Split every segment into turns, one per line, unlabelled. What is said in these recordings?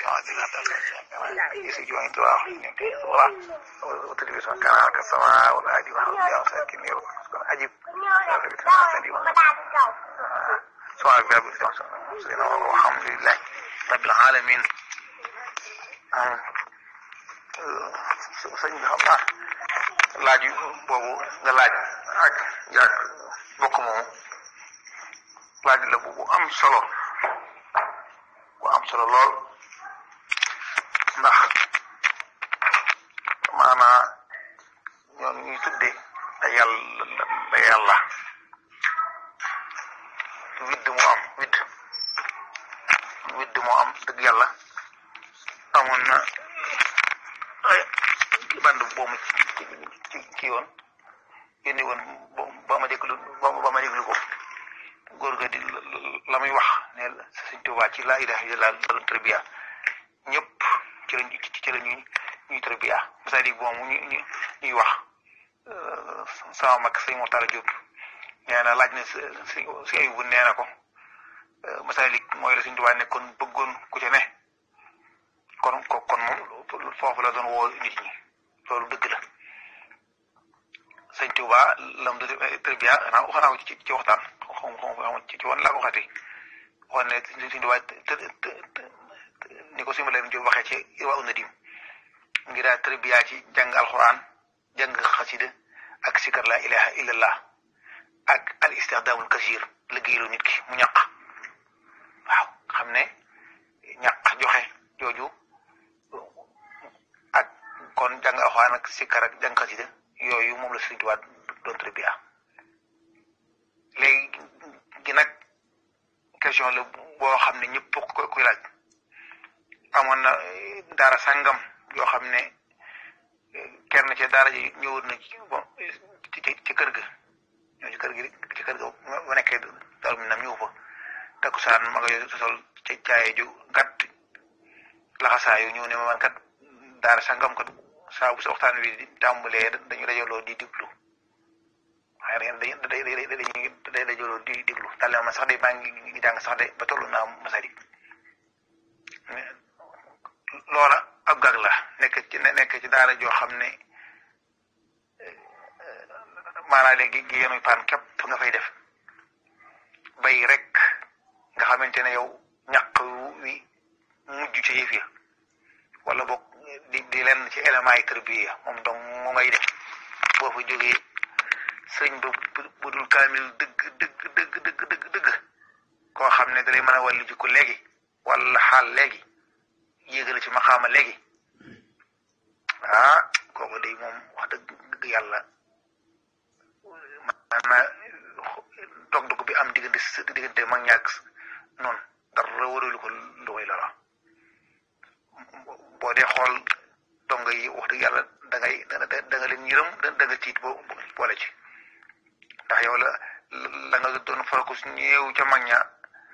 يسجون دعاء وتلفزيون كان على السماء والأرض والأرض ساكن أجيب سؤال باب والحمد لله رب العالمين sëñ bi xam naa laaj boobu nga laaj ak jàkk bokk moomu laaj la bu bu am solo bu am solo lool ndax maanaa ñoom ñuy tudde da yàlla da yàlla widd moo am widd widd moo am dëgg yàlla amoon na ay band boobu ci ci ci yoon yónni woon ba ma déglu ba ma déglu ko góor ga di la muy wax ne sëñ Tuubaa ci laa ilaha illallah doon tarbiya ñëpp ci lañ ci la ñuy ñuy tarbiya c'est-à-dire bon ñu ñu ñuy wax sama mag sëñ Mortala Diop nee na laaj na si si ay bu nee na ko masalik mooy la sëñ Tuubaa nekkoon bëggoon ku ca ne kon ko kon moom foofu la doon woo nit ñi loolu dëgg la sëñ Tuubaa lam du tarbiya xanaa xanaa ko ci ci waxtaan xam xam ci ci woon laa ko waxati waxoon ne sëñ Tuubaa ni ko simbaleen Jóob waxee ci Irwaa u Nadim ngir daal tarbiya ci jàng alxuraan jàng xasida ak sikar la ilaha illallah ak al istixdaamul kasir liggéeylu nit ki mu ñaq waaw xam ne ñaq joxe jooju ak kon jàng alxuraan ak sikar ak jàng xasida yooyu moom la Sëriñ Tuubaa doon tarbiya léegi gi nag question la boo xam ne ñëpp ko koy laaj amoon na daara sàngam yoo xam ne kenn ci daara ji ñëwoon na ci bon ci ci kër ga ñëw ci kër gi ci kër ga bu nekkee daal mi nam ñëw fa takkusaan ma nga yo sol ci caaye ju gàtt laxasaayu ñëw ne ma man kat daara sàngam kat saa bu sa waxtaan wi di tàmbalee dañu dajaloo di diglu waaye dañuy dañuy dañuy dajaloo di diglu daal ma sax de maa ngi jàng sax de ba tollu naa masari loola ab gag la nekk ci nekk ci daara joo xam ne maanaam léegi gi yenuy paan képp nga fay def bay rek nga xamante ne yow ñàq wi mujj ci yëf ya wala boog di di lenn ci élément yi tërbiya moom donc mu ngay def boo fa jógee sëñ ba bu dul kaamil dëgg dëgg dëgg dëgg dëgg dëgg koo xam ne dalay mën a wàllu jikko léegi wala xaal léegi yéegale ci maxaama léegi ah kooku day moom wax dëgg dëgg yàlla maanaam dog-dog bi am diggante diggante mag ñàkk noonu dara waralu ko lu koy lora boo dee xool donga yi wax dëgg yàlla da ngay da nga leen yërëm da nga tiit boo boole ci ndax yow la la nga doon focus ñëw ca mag ña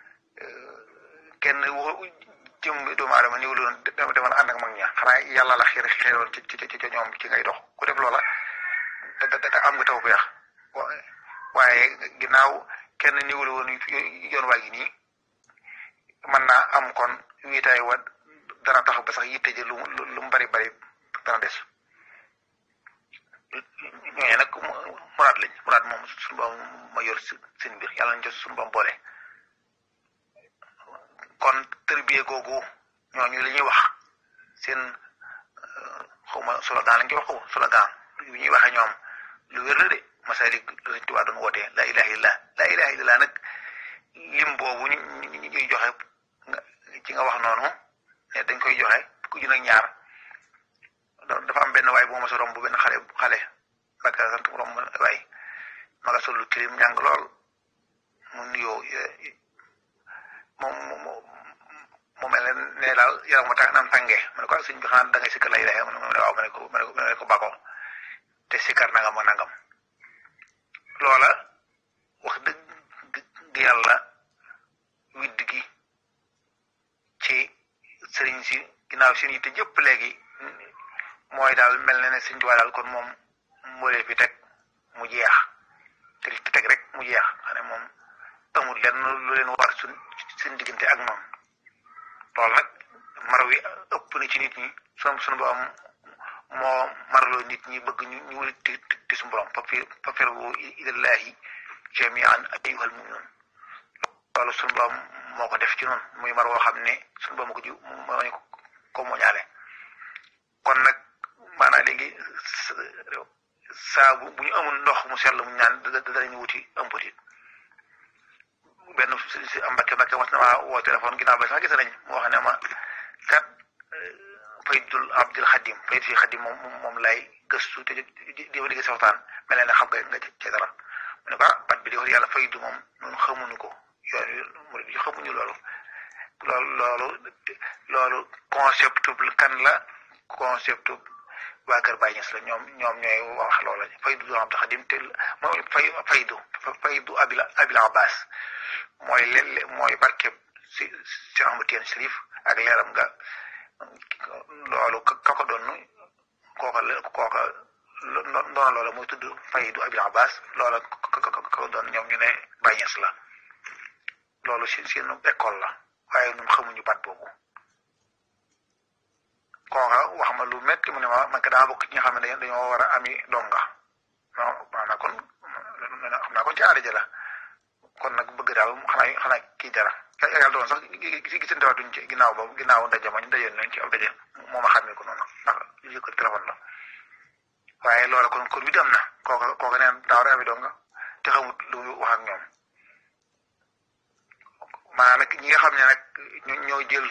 kenn wax jëm doomu aadama néew la doon demal ànd ak mag ña xanaa yàlla la xiir xiiroon ci ci ci ñoom ci ngay dox ku def loola da da am nga taw beex waaye ginnaaw kenn néew la woon yoon waa gi nii mën naa am kon wiitaay wa dana tax ba sax yitte ji lu lu mu bari bari dana des ñooñu nag muraad lañ muraad moom suñu boom ma yor seen mbir yàlla nañ ci suñu boom boole kon tërbiye googu ñooñu li ñuy wax seen xaw ma slogan lañ koy wax ko slogan yu ñuy waxee ñoom lu wér la de masalik Sëriñ Tuubaa doon wootee la ilaha illallah la ilaha illallah nag lim boobu ñu ñuy joxe ci nga wax noonu ne dañ koy joxe ku jun ak ñaar dafa am benn waay bu ma sa romb benn xale xale baka sant mu romb waay ma nga sol lu tilim ñàng lool mu nuyoo moom mu mel ne ne daal yaram ma tax naan tàngee ma ne ko sëñ bi xanaa da ngay sikkar lay ilaha ma ne waaw ma ne ko ma ne ko bako te sikkar nangam ak nangam loola wax dëgg yàlla widd gi ci sëriñ si ginnaaw seen yitte jëpp léegi mooy daal mel na ne sëñ Tuubaa daal kon moom mboolee fi teg mu jeex te fi teg rek mu jeex xam ne moom amul lenn lu leen war suñ seen diggante ak moom loolu nag mar wi ëpp na ci nit ñi sunu sunu borom moo marloo nit ñi bëgg ñu ñu wuli ti ti suñu borom papir papirwu ilallahi jamian ayyuhal mu'minun loolu suñu borom moo ko def ci noonu muy mar woo xam ne suñu borom ko ji moo ñu ko moñaale kon nag maanaam léegi saa bu bu ñu amul ndox mu sell mu ñaan danañu wuti ëmbutit benn si am mbakke mbakke mas na maa woo téléphone ginnaaw ba sax gis nañ mu wax ne ma kat faydul abdul xadim fayd fi xadim moom moom lay gëstu te di ma digg sa waxtaan mel ne xam nga nga ci dara mu ne ko ah bat bi di wax yàlla faydu moom ñun xamuñu ko yoon murid yi xamuñu loolu loolu loolu loolu concept kan la concept waa Kër Baye Niass la ñoom ñoom ñooy wax loola faydu du abdul xadim te mooy fay faydu faydu abil abil abbas mooy leen mooy barkeb si si Ahmad Tijaan Sharif ak leeram nga loolu ka ko doon kooka la kooka doona loola mooy tudd faydu abil abbas loola ka ko doon ñoom ñu ne Baye Niass la loolu si seen école la waaye ñun xamuñu baat boobu kooka wax ma lu métti mu ne ma man ka daa bokk ci ñi xam ne dañoo war a ami donga non maanaam kon xam naa kon ci aada ja la kon nag bëgg daal xanaa xanaa kii dara yàlla doon sax gi gisante waatuñ ci ginnaaw boobu ginnaaw ndaje ma ñu daje nañ ci ab daje moo ma xàmmee ko noonu ndax lii ko téléphone la waaye loola kon kon bi am na kooka kooka neen daa war a ami donga te xamut lu wax ak ñoom maanaam nag ñi nga xam ne nag ñoo jël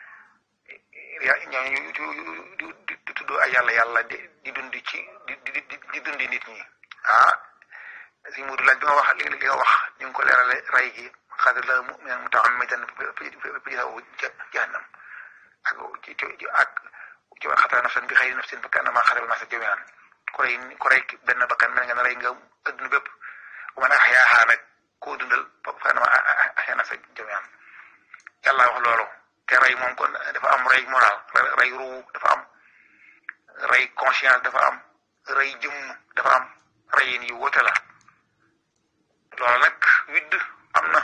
ñoo di tudd ay yàlla yàlla di di dund ci di di di dundi nit ñi ah si mudu laaj bi nga wax li li nga wax ñu ngi ko leerale ray gi xadar la mu'minan mutaammidan fi jahannam ak ci ci ak ci wa xatara nafsan bi xayri nafsin fa kaannama xaral nasa jamian ku rey ku rey benn bakkan mel nga ne rey nga adduna bépp bu man axyaaha nag koo dundal fa kaannama axyaa nasa jamian yàlla wax loolu te rey moom kon dafa am rey moral rey ruu dafa am rey conscience dafa am rey jëmm dafa am reyin yu wóote la loolu nag widd am na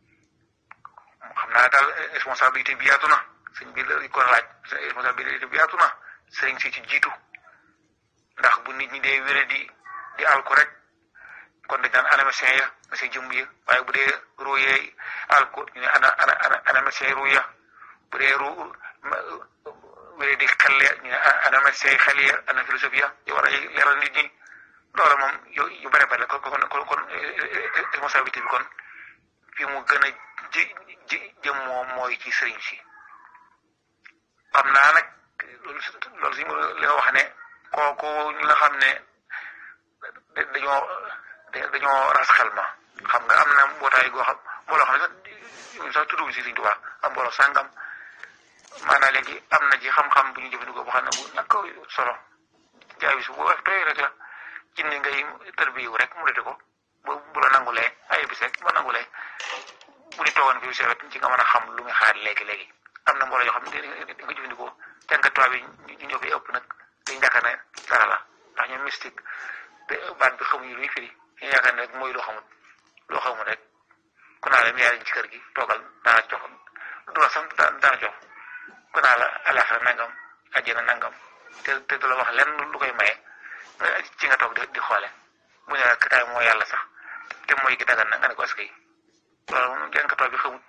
xam naa daal responsabilité bi yaatu na sëñ bi la ko laaj responsabilité bi yaatu na sëriñ si ci jiitu ndax bu nit ñi dee wéré di di alko rek kon dañ naan ana médecin ya médecin jëmm ya waaye bu dee ruu yee alko ñu ne ana ana ana ana médecin ruu ya bu dee ruu wéré di xel ya ñu ne ana médecin xel ya ana philosophie ya yu war a leeral nit ñi loolu moom yu yu bëri bëri kon kon kon responsabilité bi kon fi mu gën a ji ji jëm moom mooy ci sëriñ si xam naa nag loolu loolu si li nga wax ne kooku ñi nga xam ne dañoo dañoo ras xel ma xam nga am na mbootaay goo xam mbooloo xam ne sax sax tuddu si Sëriñ Tuubaa am mbooloo sàngam maanaam léegi am na ci xam-xam bu ñu jëfandikoo boo xam ne bu ñàkk solo jaay bi su bu wax tooy rek la jinne ngay tërbiyu rek mu dete ko bu bu la nangulee ay bis rek bu nangulee bu ñu toogoon fi sewet ci nga mën a xam lu muy xaar léegi-léegi am na mbooloo yoo xam ne di nga jëfandikoo jàngat tubaab yi ñu ñoo fi ëpp nag dañ yaakaar ne dara la ndax ñoom mystique te baat bi xamuñu luy firi ñu yaakaar ne rek mooy loo xamut loo xamut rek ku naa la mi yaa ci kër gi toogal daana jox du la sant daana jox ku naa la alaxira nangam àjjana nangam te te du la wax lenn lu koy maye ci nga toog di di xoole bu ne la kataay moo yàlla sax te mooy gi dagan na nga ne ko askay loolu moom jànkatoo bi xamut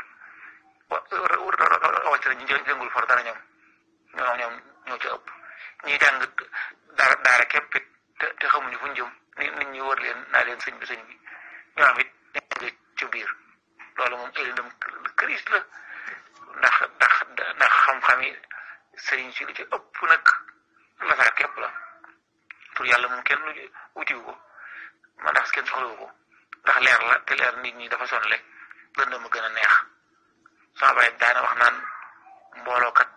wa wàcc na ñu jëngul for dara ñoom ñoom ñoom ñoo ci ëpp ñi jàng daara daara képp it te te xamuñu fu ñu jëm nit nit ñi wër leen naa leen sëñ bi sëñ bi ñoom it nekk ci biir loolu moom ay lëndëm këris la ndax ndax ndax xam-xam yi sëriñ si li ci ëpp nag lasaar képp la pour yàlla moom kenn wutiwu ko ma ndax kenn soxlawu ko ndax leer la te leer nit ñi dafa sonle lëndëm a gën a neex sama baay daana wax naan mbooloo kat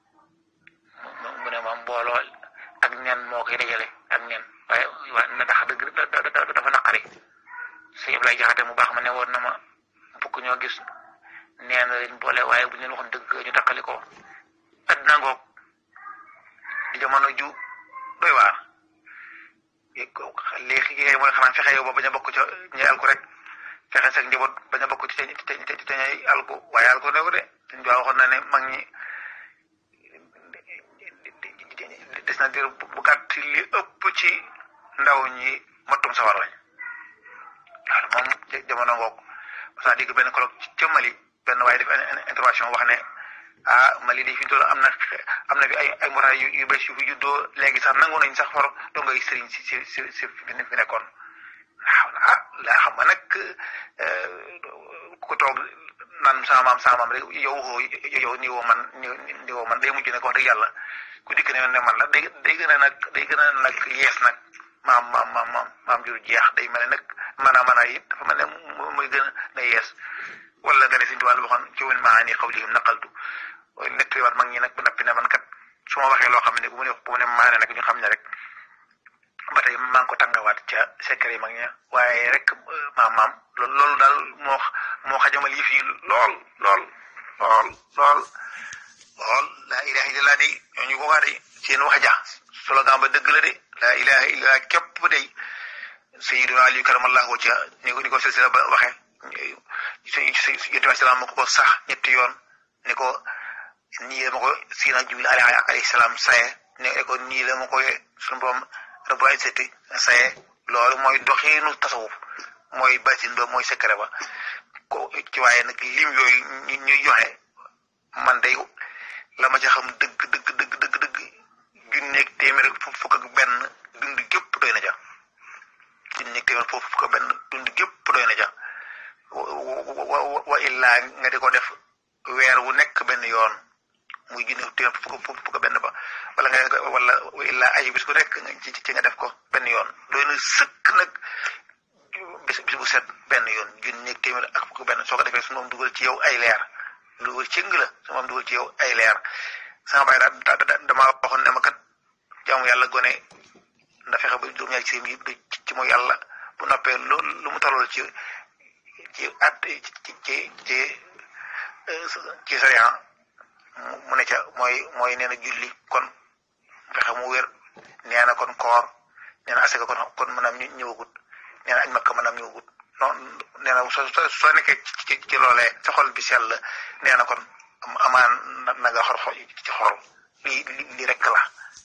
mu ne ma mbooloo ak nen moo koy dajale ak nen waaye waaye na ndax dëgg dafa naqari sëñ Ablaye Jaxate mu baax ma ne woon na ma bukk ñoo gis neen leen boole waaye bu ñu leen waxoon dëgg ñu takkali ko adduna ngoog di jamono ju doy waar léegi yi mooy xanaa fexe yow ba bañ a bokk ca ñay alku rek fexe sax njaboot bañ a bokk ci te te te ñay alku waaye alku ne ko de suñ waxoon na ne mag ñi gis na dir bu gàtt li ëpp ci ndaw ñi mattum sawar lañ loolu moom jamono ngoog parce que dégg benn colloque ca Mali benn waaye def intervention wax ne ah Mali de fi mu toll am na am na fi ay ay motaay yu yu bees yu fi juddoo léegi sax nangu nañ sax for doo ngay sëriñ si si si si fi nekkoon waaw ah laa xam nga nag ku toog naan sama maam sama maam rek yow yow nii woo man nii woo man day mujj nag wax dëgg yàlla ku dikk ne ne man la day day gën a nag day gën a nag yees nag maam maam maam maam maam jur jeex day mel ne nag maanaam maanaam it dafa mel ne muy gën a yees wala nga ne suñu tubaab waxoon ci wàllu maani xawlihim naqaltu nettaliwaat mag ñi nag ba nappi ne man kat su ma waxee loo xam ne bu mu ne bu mu ne maane nag ñu xam ne rek ba tey maa ngi ko tàngawaat ca secret yi mag ña waaye rek maam maam loolu daal moo moo xajamal yëf yi lool lool lool lool lool laa ilaha illallah de ñooñu ko waa de seen wax ja slogan ba dëgg la de laa ilaha illallah képp de sayyiduna aliyu karamallahu wacca ni ko ni ko silsila ba waxee yonent bi salaam moo ko ko sax ñetti yoon ne ko nii la ma ko siina jibril alayhi salaam saye ne ko nii la ma ko suñu borom rabbul izzati saye loolu mooy doxiinu tasawuf mooy batin ba mooy secret ba ko ci waaye nag lim yooyu ñuy joxe man day la ma ca xam dëgg dëgg dëgg dëgg dëgg junneeg téeméer fukk ak benn dund gépp doy na ja junneeg téeméer fukk ak benn dund gépp doy na ja wa illaa nga di ko def weer wu nekk benn yoon muy junneeg téeméer fukk fukk ak benn ba wala nga wala wa illaa ay bis bu nekk ci ci nga def ko benn yoon doy na sëkk nag bis bis bu set benn yoon junneeg téeméer ak fukk benn soo ko defee su moom dugal ci yow ay leer dugal ci nga la su moom dugal ci yow ay leer sama baay daal damaa waxoon ne ma kat jaamu yàlla gone nda fexe ba juróom-ñaari ci yi ci mooy yàlla bu noppee lu lu mu tollool ci ci at ci ci ci ci sariya mu ne ca mooy mooy nee na julli kon fexe mu wér nee na kon koor nee na asaka kon kon maanaam ñëwagut nee na añ makka maanaam ñëwagut non nee na soo soo nekkee ci ci loolee sa xol bi sell nee na kon amaan na nga xor ci xol lii lii rek la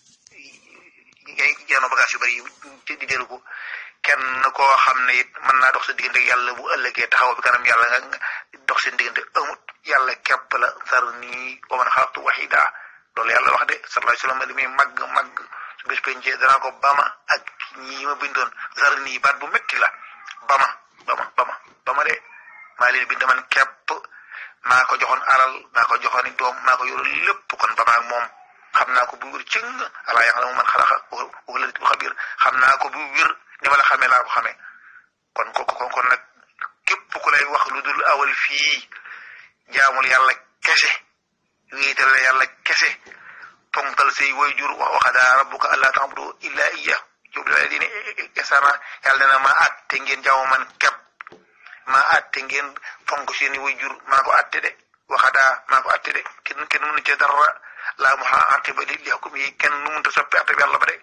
ngay jéem bagage yu bari yi di jëlu ko kenn koo xam ne it mën naa dox sa diggante yàlla bu ëllëgee taxaw bi kanam yàlla nga dox seen diggante amut yàlla képp la sar nii wa man xalaqtu wahida loolu yàlla wax de sallallahu alayhi wa sallam li muy màgg màgg su bés pencee danaa ko bama ak ñi ma bindoon sar nii baat bu métti la bama bama bama bama de maa leen bind man képp maa ko joxoon alal maa ko joxoon doom maa ko yoroon lépp kon bama ak moom xam naa ko bu wér cëng alaa yàlla mu man xalaqa wa la bu xabir xam naa ko bu wér ni ma la xamee laa ko xamee kon ko kon kon nag képp ku lay wax lu dul awal fii jaamul yàlla kese wéetal la yàlla kese ponkal say wayjur wax waxadaa rabbuka allaa ta'budu illaa iyyah yow la dine esana yàlla dina maa àtte ngeen jaamu man képp maa àtte ngeen fonk seeni wayjur maa ko àtte de waxadaa maa ko àtte de kenn kenn mënu ci dara laa mu aqiba li hukum yi kenn nu mënta soppi àtte bi yàlla ba de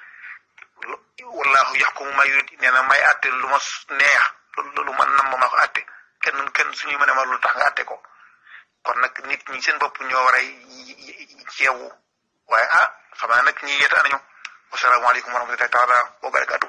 wallahu yaxkumu ma yurid nee na may àtte lu ma neex lu ma nam ma ko àtte kenn kenn suñu mën a ma lu tax nga àtte ko kon nag nit ñi seen bopp ñoo war a ceewu waaye ah xam naa nag ñi yeeta nañu wasalaamaaleykum wa rahmatullahi taala wa barakatu